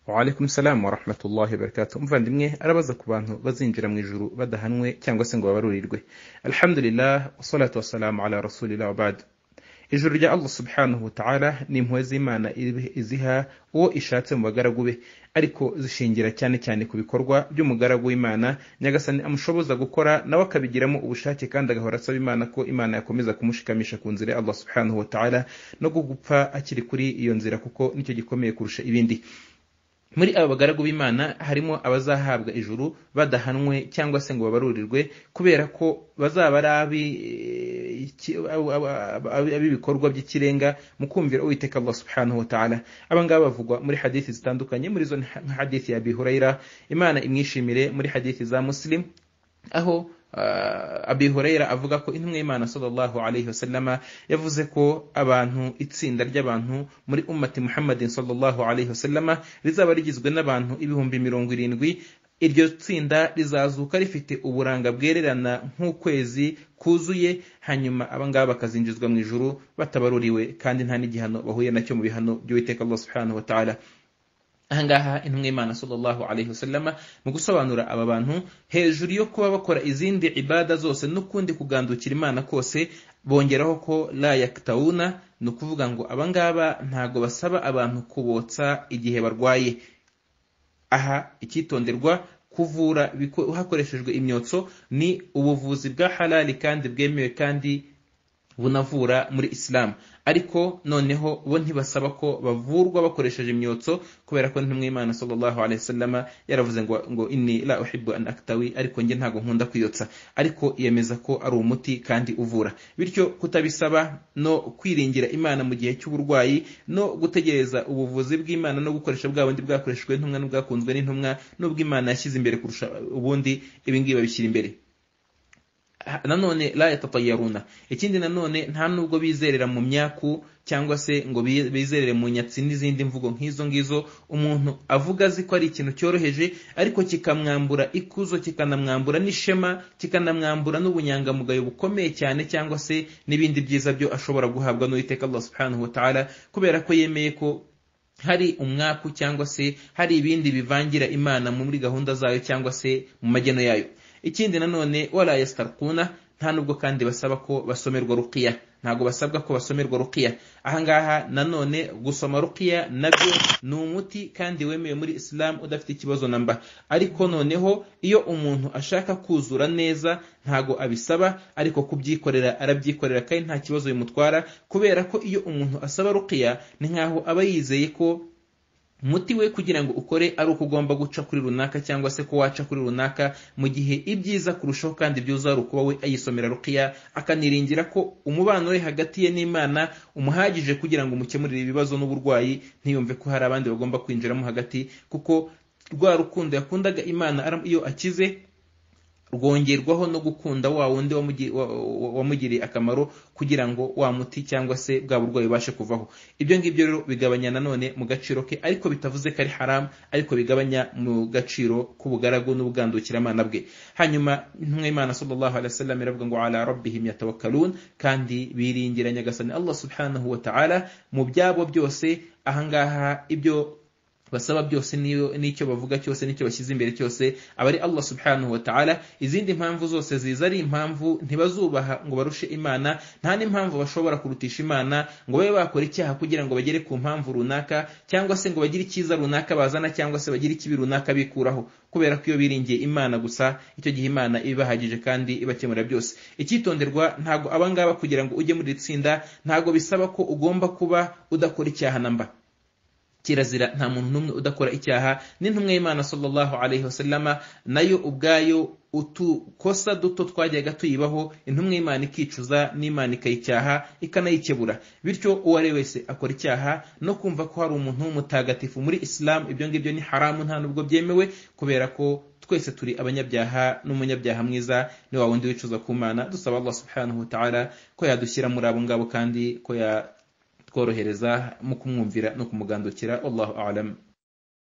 Waalaikum salamu wa rahmatullahi wa barakatuh umuvandimwe arabaza ku bantu bazinjira mu ijuru badahanwe cyangwa se ngo babarurirwe alhamdulillah wasalatu wasalamu ala rasulillah wabad ijuru rya allah subhanahu wa ta'ala ni impuhwe z'imana iziha uwo ishatse mu bagaragu be ariko zishingira cyane cyane ku bikorwa by'umugaragu w'imana nyagasani amushoboza gukora nawe akabigiramo ubushake kandi agahora asaba imana ko imana yakomeza kumushikamisha ku nzira ya allah subhanahu wa ta'ala no gupfa akiri kuri iyo nzira kuko nicyo gikomeye kurusha ibindi muri aba bagaragu b'imana harimo abazahabwa ijuru badahanwe cyangwa se ngo babarurirwe kubera ko bazaba ari abi ab'ibikorwa by'ikirenga mu kumvira uwiteka allah subhanahu wa ta'ala abangaba bavugwa muri hadithi zitandukanye muri zo nka hadithi ya bihurayira imana imwishimire muri hadithi za muslim aho abi hurayira avuga ko intumwa y'imana sallallahu alayhi wasallama yavuze ko abantu itsinda ry'abantu muri ummati muhammadin sallallahu alayhi wasallama rizaba rigizwe n'abantu ibihumbi mirongo irindwi iryo tsinda rizazuka rifite uburanga bwererana nk'ukwezi kuzuye hanyuma abangaba bakazinjizwa mu ijuru batabaruriwe kandi nta n'igihano bahuye nacyo mu bihano by'uwiteka allah subhanahu wa ta'ala ahangaha intumwa y'imana sallallahu alayhi wasallama mu gusobanura aba bantu hejuru yo kuba bakora izindi ibada zose n'ukundi kugandukira imana kose bongeraho ko la yaktawuna ni ukuvuga ngo abangaba ntago basaba abantu kubotsa igihe barwaye aha icyitonderwa kuvura hakoreshejwe imyotso ni ubuvuzi bwa halali kandi bwemewe kandi bunavura muri isilamu ariko noneho bo ntibasaba ko bavurwa bakoresheje imyotso kubera ko ntumwimana sallallahu alaihi wasallama yaravuze ngo ngo inni la uhibbu an aktawi ariko nge ntago nkunda kwiyotsa ariko yemeza ko ari umuti kandi uvura bityo kutabisaba no kwiringira imana mu gihe cy'uburwayi no gutegereza ubuvuzi bw'imana no gukoresha bwa bundi bwakoreshejwe n'intumwa n'ubwakunzwe n'intumwa n'ubw'imana yashyize imbere kurusha ubundi ibi ngibi babishyira imbere nanone la yatatayaruna ikindi nanone nta nubwo bizerera mu myaku cyangwa se ngo bizerere mu nyatsi n'izindi mvugo nk'izo ngizo umuntu avuga azi ko ari ikintu cyoroheje ariko kikamwambura ikuzo kikanamwambura n'ishema kikanamwambura n'ubunyangamugayo bukomeye cyane cyangwa se n'ibindi byiza byo ashobora guhabwa n'uwiteka allah subhanahu wa ta'ala kubera ko yemeye ko hari umwaku cyangwa se hari ibindi bivangira imana muri gahunda zayo cyangwa se mu mageno yayo ikindi nanone wala yastarquna nta nubwo kandi basaba ko basomerwa ruqiya ntago basabwa ko basomerwa ruqiya ahangaha nanone gusoma ruqiya nabyo ni umuti kandi wemewe muri islam udafite ikibazo namba ariko noneho iyo umuntu ashaka kuzura neza ntago abisaba ariko kubyikorera arabyikorera kandi nta kibazo bimutwara kubera ko iyo umuntu asaba ruqiya ni nkaho aba yizeye ko umuti we kugira ngo ukore ari uko ugomba guca kuri runaka cyangwa se ko waca kuri runaka mu gihe ibyiza kurushaho kandi byiza ari ukuba we ayisomera rukiya akaniringira ko umubano we hagati ye n'imana umuhagije kugira ngo umukemurire ibibazo n'uburwayi ntiyumve ko hari abandi bagomba kwinjiramo hagati kuko rwa rukundo yakundaga imana iyo akize rwongerwaho no gukunda wa wundi wamugiriye akamaro kugira ngo wa muti cyangwa se bwa burwayi bubashe kuvaho ibyo ngibyo rero bigabanya nanone mu gaciro ke ariko bitavuze ko ari haramu ariko bigabanya mu gaciro k'ubugaragu n'ubugandukiramana bwe hanyuma ntumwimana sallallahu alaihi wasallam iravuga ngo ala rabbihim yatawakkalun kandi biringira nyagasani Allah subhanahu wa ta'ala mu byabo byose ahangaha ibyo basaba byose n'icyo bavuga cyose n'icyo bashyize imbere cyose aba ari allah subhanahu wa ta'ala izindi mpamvu zose ziza ari impamvu ntibazubaha ngo barushe imana nta n'impamvu bashobora kurutisha imana ngo babe bakora icyaha kugira ngo bagere ku mpamvu runaka cyangwa se ngo bagire icyiza runaka bazana cyangwa se bagire ikibi runaka bikuraho kubera ko iyo biringiye imana gusa icyo gihe imana ibahagije kandi ibakemurira byose icyitonderwa ntabwo abangaba kugira ngo ujye muri iri tsinda ntabwo bisaba ko ugomba kuba udakora icyaha namba kirazira nta muntu n'umwe udakora icyaha n'intumwa y'imana sallallahu alaihi wasallama nayo ubwayo utukosa duto twajyaga tuyibaho intumwa y'imana ikicuza n'imana ikayicyaha ikanayikebura bityo uwo ari wese akora icyaha no kumva ko hari umuntu w'umutagatifu muri isilamu ibyo ngibyo ni haramu nta nubwo byemewe kubera ko twese turi abanyabyaha n'umunyabyaha mwiza ni wa wundi wicuza ku mana dusaba allah subhanahu wa ta'ala ko yadushyira muri abo ngabo kandi ko ya tworohereza mu kumwumvira no kumugandukira wallahu alam